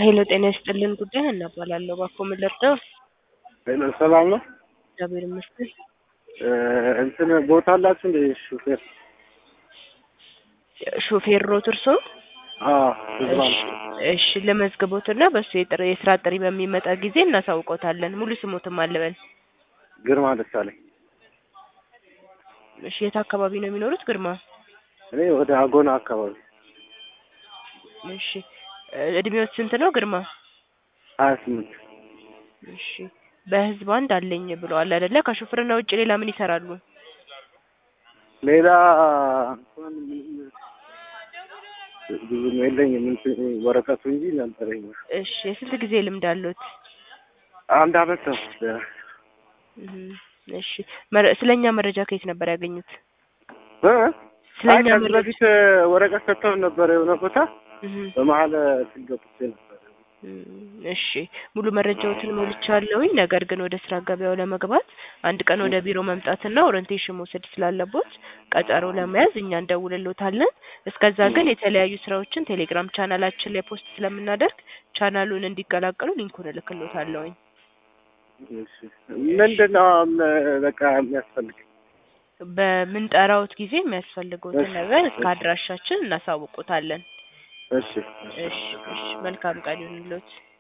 ሄሎ ጤና ይስጥልን ጉዳይ እናባላለሁ እባክዎ ምን ልርዳው? ሄሎ ሰላም ነው? እግዚአብሔር ይመስገን። እ እንትን ቦታ አላችሁ እንደ ሹፌር? ሾፌር ኖት እርስዎ? አዎ ህዝባ እሺ እሺ ለመዝግቦትና በሱ የጥሪ የስራ ጥሪ በሚመጣ ጊዜ እናሳውቆታለን። ሙሉ ስሞትም አልበል። ግርማ ደሳለኝ። እሺ የት አካባቢ ነው የሚኖሩት ግርማ? እኔ ወደ አጎና አካባቢ እሺ እ እድሜዎት ስንት ነው ግርማ? ሀያ ስምንት እሺ በህዝብ አንድ አለኝ ብለዋል አይደለ? ከሹፍርና ውጭ ሌላ ምን ይሰራሉ? ሌላ እንኳን ምንም ብዙም የለኝም እንትን ወረቀቱ እንጂ ነበረኝ። እሺ የስንት ጊዜ ልምድ አሉት? አንድ አመት ነው። እህ እሺ መረ- ስለኛ መረጃ ከየት ነበር ያገኙት? እ አይ ስለኛ ከዚህ መረጃ በፊት ወረቀት ሰጥተውን ነበር የሆነ ቦታ እህ በመሀል ስንገብቼ ነበር። እም እሺ ሙሉ መረጃዎትን ሞልቻለሁኝ። ነገር ግን ወደ ስራ ገበያው ለመግባት አንድ ቀን ወደ ቢሮ መምጣትና ኦሪንቴሽን መውሰድ ስላለቦት ቀጠሮ ለመያዝ እኛ እንደውልሎታለን። እስከዛ ግን የተለያዩ ስራዎችን ቴሌግራም ቻናላችን ላይ ፖስት ስለምናደርግ ቻናሉን እንዲቀላቀሉ ሊንኩን እልክሎታለሁኝ። እሺ ምንድን ነው አሁን በቃ የሚያስፈልግ? በምንጠራዎት ጊዜ የሚያስፈልገውትን እሺ፣ ነገር እስከ እሺ። አድራሻችን እናሳውቆታለን። እሺ እሺ እሺ መልካም ቀን ይሁንልዎት።